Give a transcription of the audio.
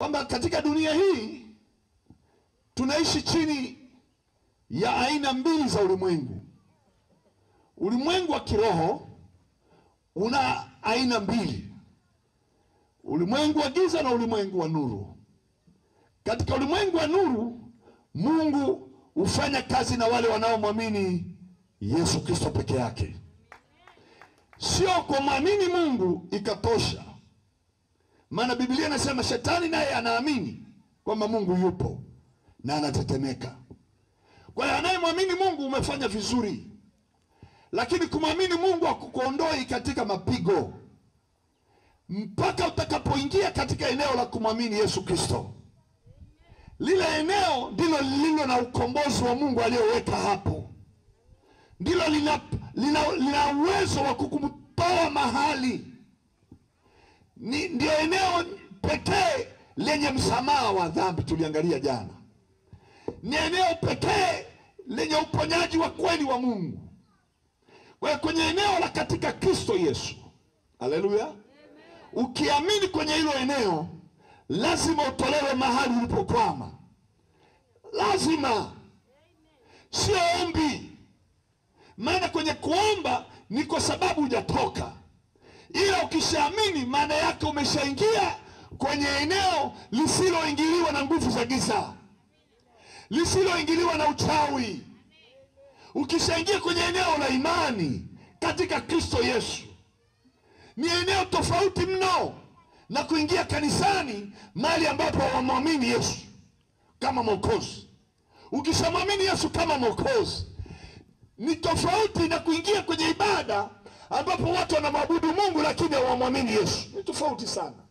kwamba katika dunia hii tunaishi chini ya aina mbili za ulimwengu. Ulimwengu wa kiroho una aina mbili, ulimwengu wa giza na ulimwengu wa nuru. Katika ulimwengu wa nuru, Mungu hufanya kazi na wale wanaomwamini Yesu Kristo peke yake. Sio kwa mwamini Mungu ikatosha, maana Biblia inasema shetani naye anaamini kwamba Mungu yupo na anatetemeka. Kwa hiyo anayemwamini Mungu umefanya vizuri, lakini kumwamini Mungu hakukuondoi katika mapigo mpaka utakapoingia katika eneo la kumwamini Yesu Kristo. Lile eneo ndilo lililo na ukombozi wa Mungu aliyoweka hapo, ndilo lina, lina, lina uwezo wa kukumtoa mahali. Ni ndio eneo pekee lenye msamaha wa dhambi, tuliangalia jana. Ni eneo pekee lenye uponyaji wa kweli wa Mungu. Kwa hiyo kwenye eneo la katika Kristo Yesu, haleluya, ukiamini kwenye hilo eneo lazima utolewe mahali ulipokwama, lazima, sio ombi. Maana kwenye kuomba ni kwa sababu hujatoka, ila ukishaamini, maana yake umeshaingia kwenye eneo lisiloingiliwa na nguvu za giza, lisiloingiliwa na uchawi. Ukishaingia kwenye eneo la imani katika Kristo Yesu, ni eneo tofauti mno na kuingia kanisani, mahali ambapo wamwamini Yesu kama Mwokozi. Ukishamwamini Yesu kama Mwokozi, ni tofauti na kuingia kwenye ibada ambapo watu wanamwabudu Mungu lakini hawamwamini Yesu. Ni tofauti sana.